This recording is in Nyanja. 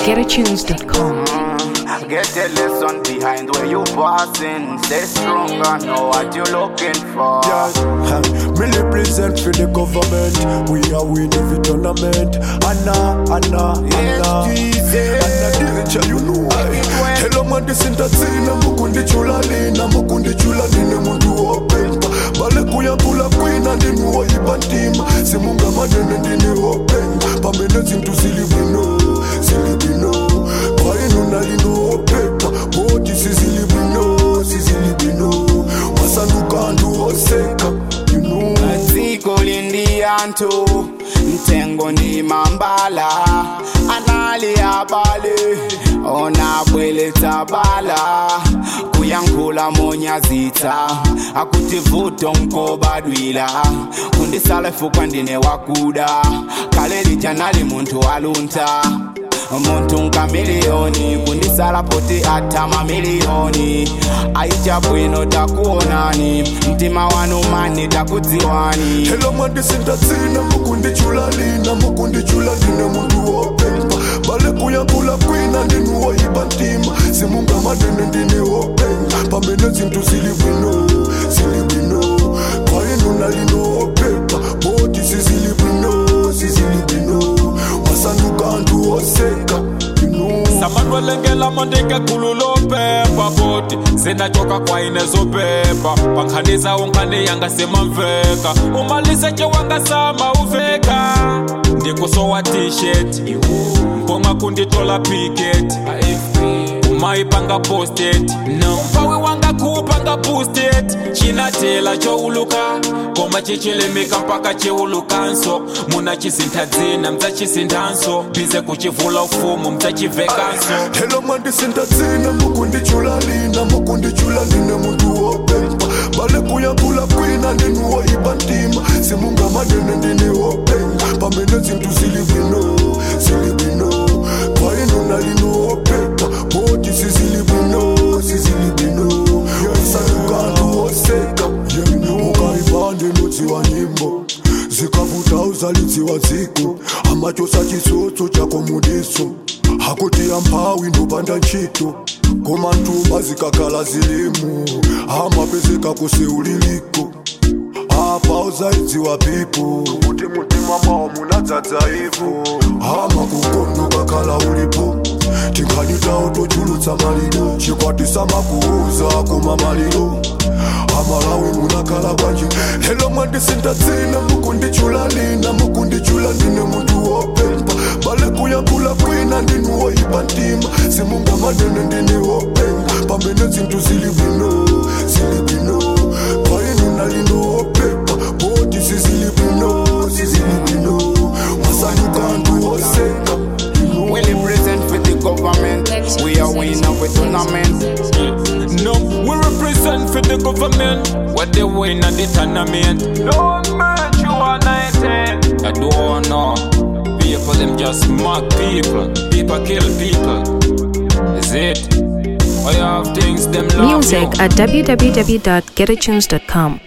www.getatunes.com. Get a lesson behind where you passing. Stay strong and know what you're looking for. Yeah, huh. me represent for the government. We are win every tournament. Anna, Anna, Anna. Anna, teacher, you know why. Hello, man, this in the scene. Mukundi chula lina, mukundi chula lina, mundu open. Bale kuya kula queen and then wo ibantima. Simunga madene ndini open. Pamene zintu silibino, silibino. Kwa inu nalino opepa. Boti sizilibino, sizilibino. Wasanuka andu oseka, you know. dziko lindi anthu mtengo ndi mambala anali abale onabweletsa bala kuyankhula monyazitsa akuti vuto nkobadwila kundisala fukwa ndine wakuda kale lija nali munthu waluntha muntu nkamiliyoni kundisala poti ata mamiliyoni aicha bwino takuonani mtima wanu mani takudziwani Hello mwandi sindatsina mukundi chula lina mukundi chula line mundu wopepa bale kuyankula kwina ndinu woyipa ntima simunga madene ndini wopenga pamene zinthu zili bwino zili bwino kwainu nalino wopepa boti sizili bwino sizili bwino wasanduka anthu oseka you know. samanwelengela mondike gulu lopepa boti zinachoka kwaine zopepa pankhanisa unkhani yanga semamveka umaliseche wangasama uveka ndikusowa t-shirt mbonga kunditola picket umayipanga posted nompawi wanga kupanga boosted chinatela chouluka koma chichilimika mpaka chiulukanso muna chisintadzina mdzachisindanso bize kuchivula ufumu mdzachivekanso Hello mwandi sindatsina mukundi chula lina mukundi chula line mundu wopepa bale kuyankula kwina ndinu woyipa ntima simunga madene ndini wopenga pamene zinthu zili bwino zili bwino kwainu nalino wopepa boti sizili bwino sizili bwino sanukantu woseka ukaipande nudziwa nyimbo zikavuta uzalidziwa dziko amachosa chisotso chako mudiso hakuti amphawi ndopanda ntchito koma ntumba zikakhala zilimu amapezeka kuseuliliko apa uzaidziwa pipo kuti mutima mwawo munadzadza ivo ama kukono kakhala ulipo tinkhanyitawo tochulutsa maliro chikwatisa makuuza koma maliro amalawi munakhala bwanji helo mwandisindatsina mukundichula lina mukundichula ndine munthu wopepa bale kuyankula kwina ndinu woyipa ntima simunga madene ndine wopenga pamene zinthu zili bwino zili bwino kwainu nalino wopepa boti sizili bwino sizili bwino wasanyuka anthu oseka We represent for the government. We are winner with tournament. No, we represent for the government. What they win at the tournament. No man, you are 19. I don't know. People, them just mock people. People kill people. Is it? I have things them love Music you. at www.getatunes.com.